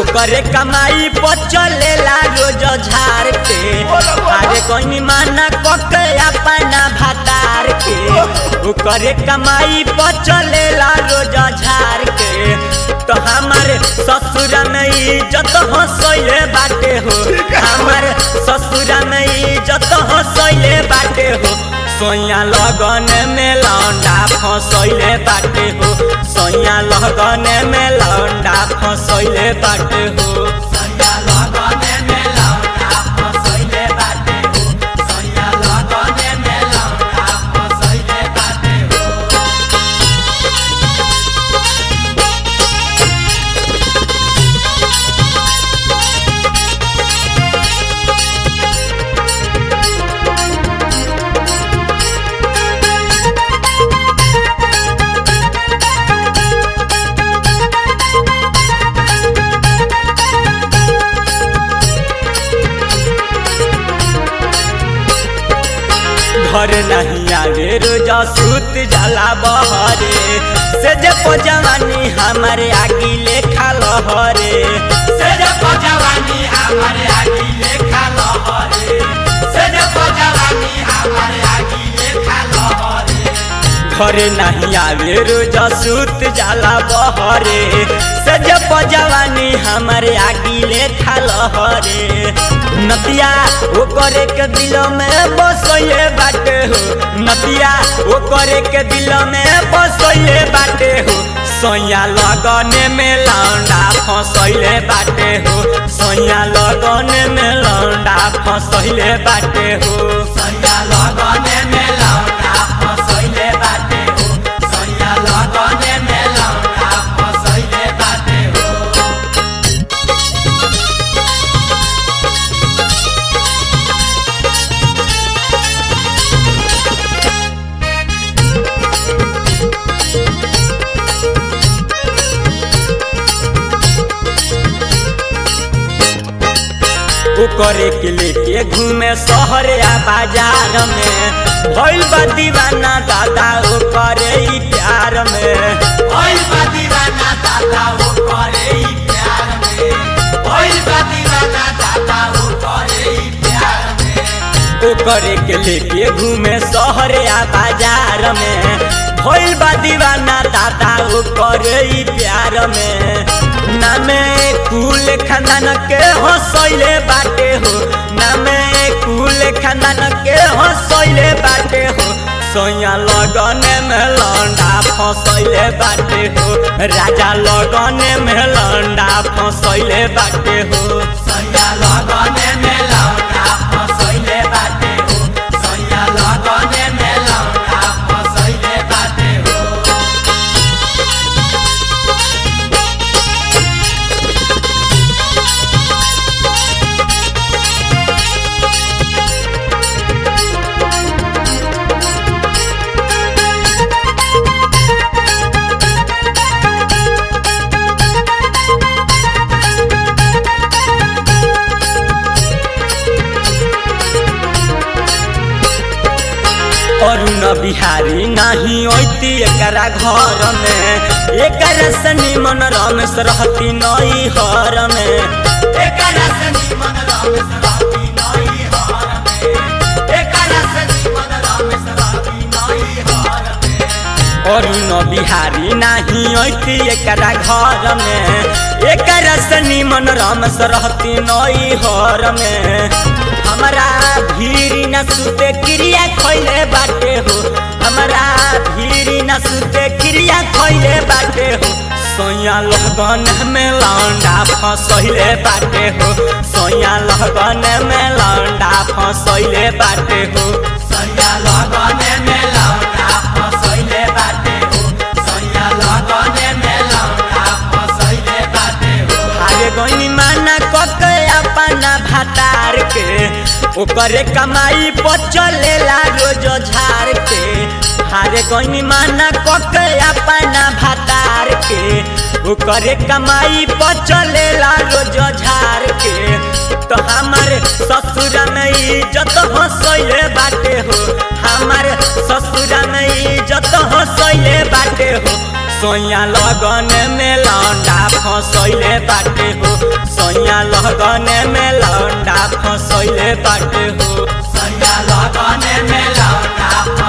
ओकरे कमाई पर चलेला रोज झार के अरे कोई माना कके अपना भतार के ओकरे कमाई पर चलेला रोज झार के तो हमारे ससुरा में इज्जत हंसैले बाटे हो हमारे ससुरा में इज्जत हंसैले बाटे हो सोया लगन में लौंडा फंसैले बाटे हो सोया लगन में लौंडा फंसैले बाटे हो सोया लगन में लौंडा फंसैले बाटे हो सोया लगन में लौंडा फंसैले बाटे हो घर नहीं आवे रोजा सूत जाला बहरे से जे जवानी हमारे आगी लेखा लहरे से जे जवानी हमारे आगी लेखा लहरे से जे जवानी हमारे आगी लेखा लहरे घर नहीं आवे रोजा सूत जाला बहरे से जे जवानी हमारे आगी लेखा लहरे नदिया ओ करे के दिल में बसोए बाटे हो नदिया ओ करे के दिल में बसोए बाटे हो सोया लगन में लौंडा फंसैले बाटे हो सोया लगन में लौंडा फंसैले बाटे हो सोया लगन में लौंडा फंसैले बाटे हो सोया लगन में लौंडा फंसैले बाटे हो करे के लेके घूमे शहर या बाजार में भइल बा दीवाना दादा ओ करे ई प्यार में भइल बा दीवाना दादा ओ करे ई प्यार में भइल बा दीवाना दादा ओ करे ई प्यार में ओ करे के लेके घूमे शहर या बाजार में भइल बा दीवाना दादा ओ करे ई प्यार में नामे कुल खानदान के हंसैले बाटे हो नामे कुल खानदान के हंसैले बाटे हो सोया लगन में लौंडा फंसैले बाटे हो राजा लगन में लौंडा फंसैले बाटे हो सोया लगन में लौंडा फंसैले बाटे हो सोया लगन में लौंडा फंसैले बाटे हो अरुण बिहारी नाही ओती एकरा घर में एकरा से निमन रमेश रहती नई हर में एकरा से निमन रमेश रहती नई हर में एकरा से निमन रमेश रहती नई हर में अरुण बिहारी नाही ओती एकरा घर में एकरा से निमन रमेश रहती नई हर में हमारा भीरी न सुते क्रिया खैले बाटे हो हमारा भीरी न सुते क्रिया खैले बाटे हो सोया लगन में लौंडा फंसैले बाटे हो सोया लगन में लौंडा फंसैले बाटे हो सोया लगन में लौंडा फंसैले बाटे हो सोया लगन में लौंडा फंसैले बाटे हो हारे गइनी माना कके अपना भातार के ओकरे कमाई पर चलेला रोज झार के हारे गइनी माना कके अपना भातार के ओकरे कमाई पर चलेला रोज झार के तो हमारे ससुरा में इज्जत हंसैले बाटे हो हमारे ससुरा में इज्जत हंसैले बाटे हो सोया लगन में लौंडा फंसैले बाटे हो सैया लगने में लौंडा फसैले बाटे हो सैया लगने में लौंडा